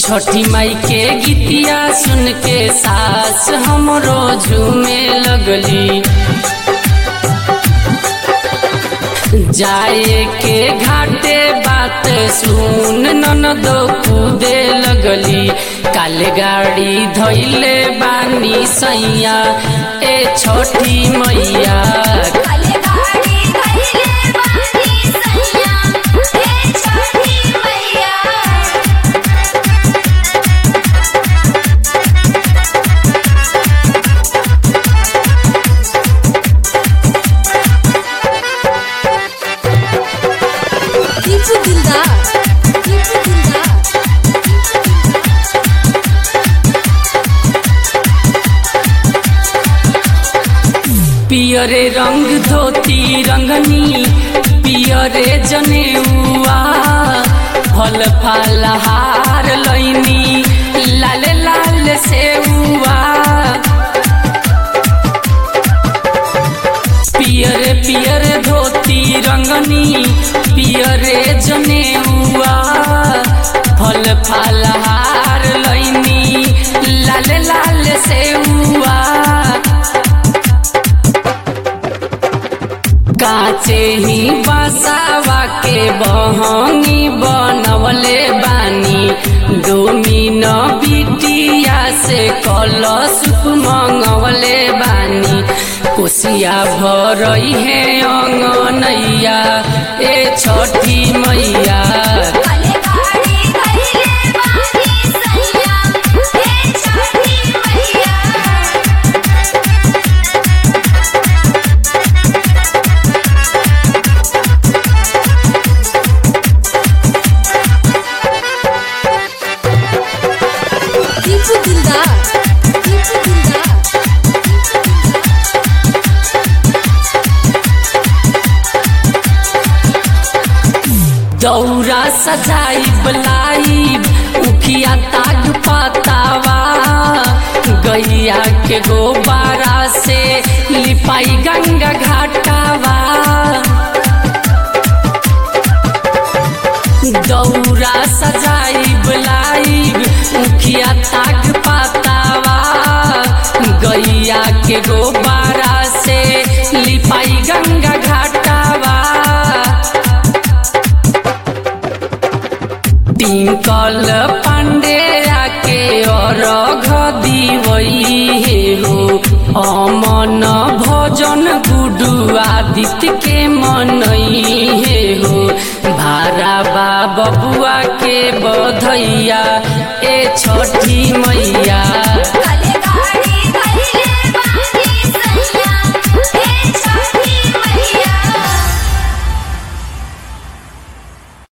छठी माई के गीतिया सुन के सास हमरो झूमे लगली जाए के घाटे बात सुन ननदो कूदे लगली काले गाड़ी धैले बानी सैया ए छठी मैया काले गाड़ी धइले बानी सैया ए छठी मैया टीपू दिलदार टीपू दिलदार पियरे रंग धोती रंगनी पियरे जनेउआ फल फलहार लैनी लाल लाल सेउआ पियरे पियरे धोती रंगनी पियरे जनेउआ फल फलहार लैनी लाल लाल सेउआ काचे ही बसावा के बहंगी बनवले बानी डोमिन बिटिया से कलश मंगवले बानी कोसिया भरई है अंगनैया ए छठी मैया काले गाड़ी धइले बानी सैया ए छठी मैया टीपू दिलदार टीपू दिलदार दौरा सजाई बलाई उखिया ताग पातावा गैया के गोबारा से लिपाई गंगा घाटावा दौरा सजाई बलाई उखिया ताग पातावा गैया के गोबारा से लिपाई गंगा घाटावा टिंकल पांडे के अरघ दिवई हे हो अमन भजन गुडू आदित्य के मनई हे हो भारा बा बबुआ के बधैया ए छठी मैया काले गाड़ी